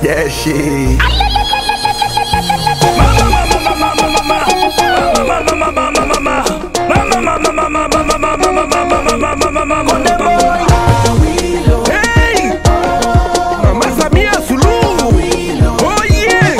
That shit. Hey! Mama Samia Suluhu. Oh yeah.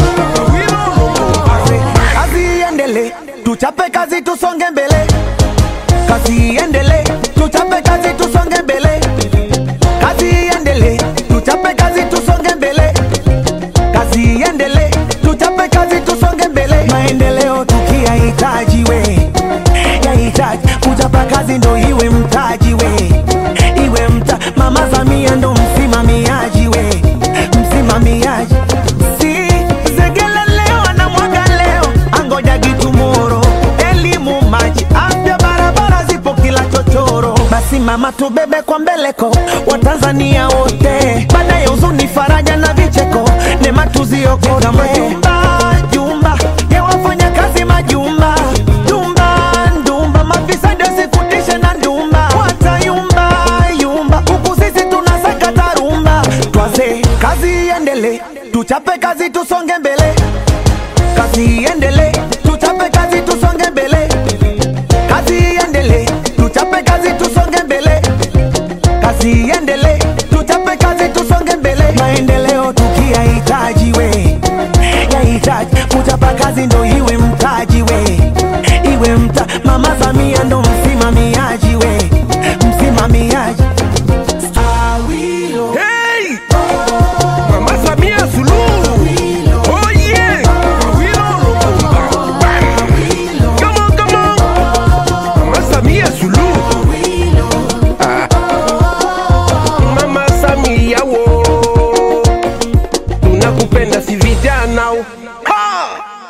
Kazi iendele, tuchape kazi tusonge mbele. Kazi iendele, tuchape kazi tusonge mbele. Kazi iendele, tuchape kazi tusonge mbele. Kazi iendele, tuchape kazi tusonge mbele. Maendeleo tukiyahitaji we, yahitaji kuchapa kazi ndo iwe mtaji we, iwe mta. Mama Samia ndo msimamiaji we, msimamiaji si zegele leo anamwaga leo, angoja gitumoro, elimu, maji, afya, barabara zipo kila chochoro. Basi mama, tubebe kwa mbeleko Watanzania wote, baada ya huzuni, faraja na vicheko, neema tuziokote. Majumba jumba ya wafanya kazi majumba jumba ndumba, mafisadi wasikutishe na ndumba, watayumba yumba, huku sisi tunasakata rumba. Twaze kazi iendele, tuchape kazi tusonge mbele kazi iendele, tuchape kazi tusonge mbele. Kazi iendele, tuchape kazi tusonge mbele. Kazi iendele, tuchape kazi tusonge mbele. Maendeleo tukiyahitaji we, yahitaji kuchapa kazi ndo iwe mtaji we, iwe mta. Mama Samia ndo msimamiaji we, msimamiaji Awilo. Hey! Mama Samia Suluhu. Oh yeah. Awilo Lumumba. Come on, come on. Mama Samia Suluhu. Ah. Mama Samia wo. Tunakupenda si vijana. Ha!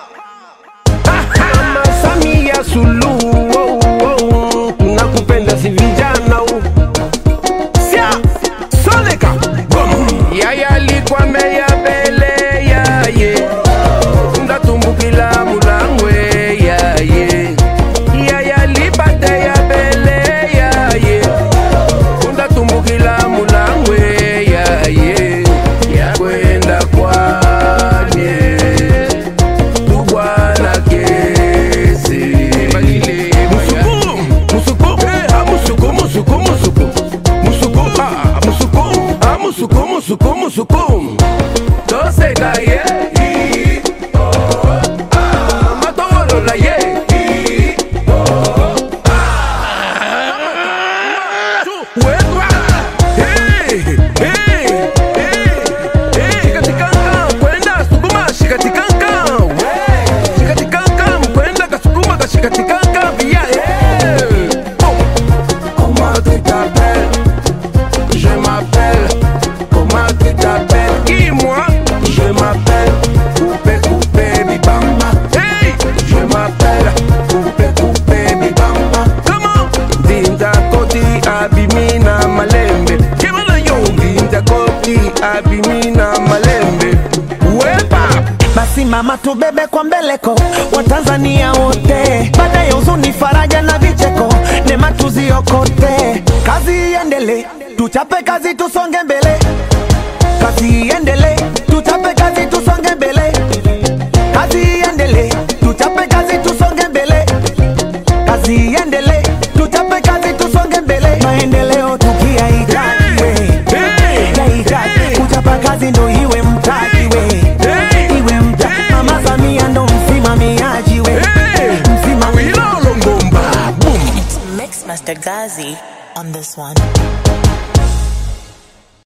Mama Samia Suluhu. Oh, oh. Tunakupenda si vijana. Sia, Soleka, Bum. Yaya alikuwa meya bele yaye ndatumbukila mulangwe yaye Yaya alipate ya bele yaye ndatumbukila mulangwe yaye yakwenda kwanye tubwana kesi musuku musuku ah musuku musuku musuku musuku ah musuku ah musuku musuku musuku toseka ye matowolola ye wekwa Hey, hey, hey, hey. Shikatikanga, kwenda sukuma shikatikanga we. Shikatikanga, mkwenda kasukuma kashikatikanga via hey. Oh. Comment tu t'appelles Je m'appelle. Comment tu t'appelles Qui moi Je m'appelle. Coupé coupé bibamba. Hey Je m'appelle. Coupé coupé bibamba. Comment Dinda koti abimina malembe. Kemana yo Dinda koti abimina malembe. Wepa. Basi mama, tubebe kwa mbeleko Watanzania wote, baada ya huzuni, faraja na vicheko, neema tuziokote. Kazi iendele, tuchape kazi tusonge mbele. Kazi iendele, tuchape kazi tusonge mbele. Kazi iendele, tuchape kazi tusonge mbele. Kazi iendele, tuchape kazi tusonge mbele. Maendeleo tukiyahitaji we, Hey. yahitaji kuchapa kazi ndo iwe mtaji we Hey. iwe mta mama Samia ndo msimamiaji we Hey. msimamiaji Awilo Longomba. Boom. Mix Master Gazi on this one.